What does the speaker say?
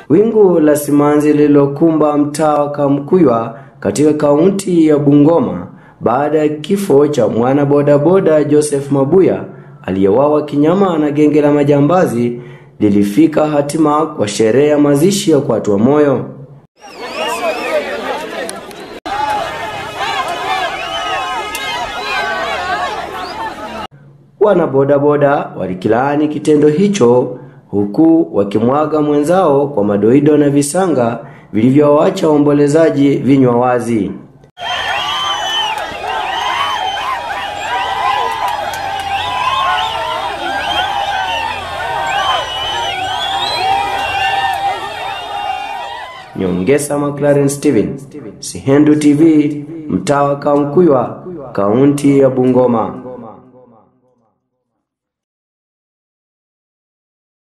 Wingu la simanzi lililokumba mtaa wa Kamkuywa katika kaunti ya Bungoma baada ya kifo cha mwana bodaboda Joseph Mabuya aliyewawa kinyama na genge la majambazi lilifika hatima kwa sherehe ya mazishi ya kuatua moyo. Wana bodaboda walikilaani kitendo hicho huku wakimwaga mwenzao kwa madoido na visanga vilivyowacha waombolezaji vinywa wazi. Nyongesa McLaren Steven, Sihendu TV, mtaa wa Kamkuywa, kaunti ya Bungoma.